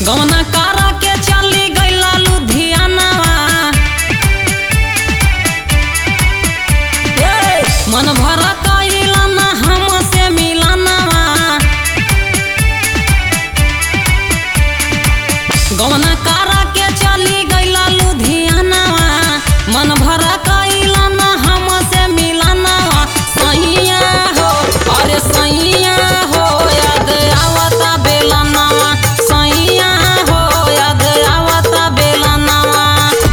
गौना कारा के चली गईला लुधियानावा ए, मन भर कइला ना हमसे मिलनवा गौना कारा के चली गईला लुधियानावा मन भर कइला ना हमसे मिलनवा सैया हो अरे सैया हो याद आवता बेलनवा सैया हो याद आवता बेलनवा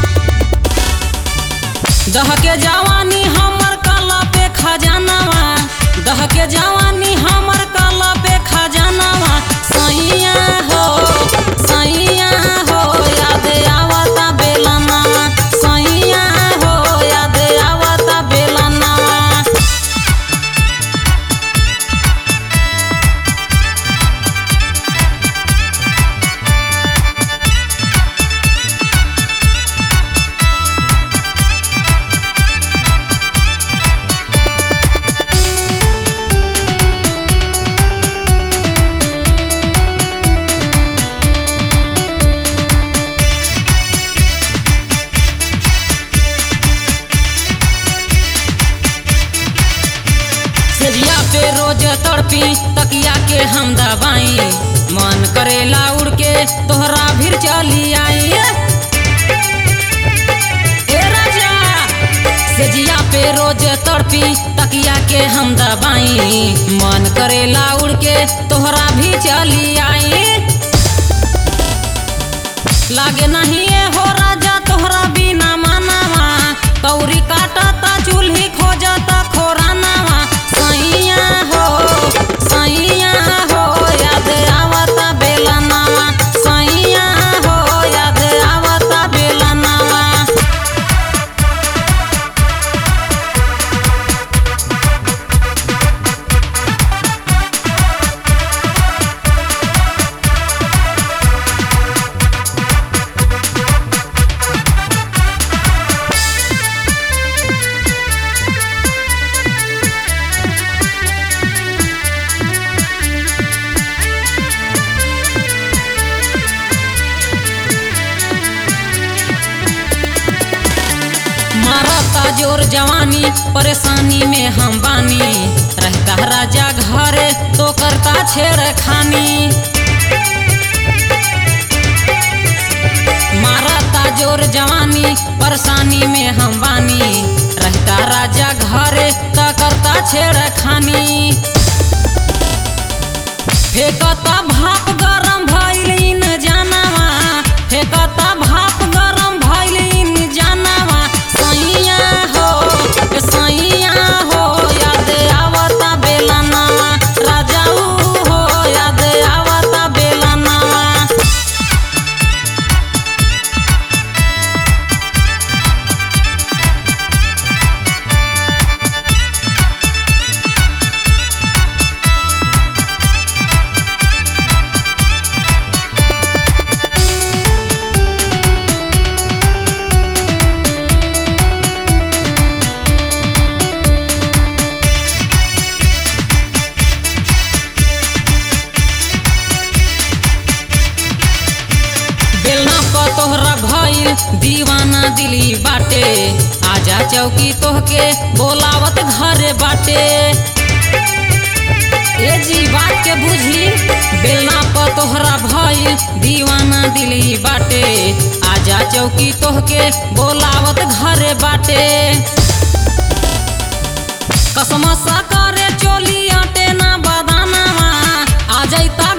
दह के जवानी हमर कला पे खजानावा दह के जवानी हमर कला पे खजानावा सैया हो सैया हो याद आवता बेलनावा सैया हो याद आवता बेलनावा सेजिया पे रोज तड़पी तकिया के हम दबाई मन करेला उड़ के तोहरा भीर चली आई ए राजा सेजिया पे रोज तड़पी तकिया के हम दबाई मन करेला उड़ के तोहरा भी चली आई लागे नहीं ए हो राजा तोहरा बिना मानावा कौरी काटता चूल्ही खोजता खोरानावा सैया हो सैया हो याद आवता बेलनावा सैया हो याद आवता बेलनावा मारता जोर जवानी परेशानी में हम बानी रहता राजा घरे तो करता छेड़ खानी मारता जोर जवानी परेशानी में हम बानी रहता राजा घरे तो करता छेड़ खानी फेंकता भाप गरम भइलिन जानवा फेंकता भाप गरम भइलिन जानवा सैया हो ए सैया हो याद आवता बेलनावा राजाऊ हो याद आवता बेलनावा बेलना प तोहरा भइल दीवाना दिली बाटे आजा चौकी तोहके बोलावत घरे बाटे ए जी बात के बुझी बेलना प तोहरा भइल दीवाना दिली बाटे आजा चौकी तोहके बोलावत घरे बाटे कसम सा करे चोली अटे ना बदानावा आ जैता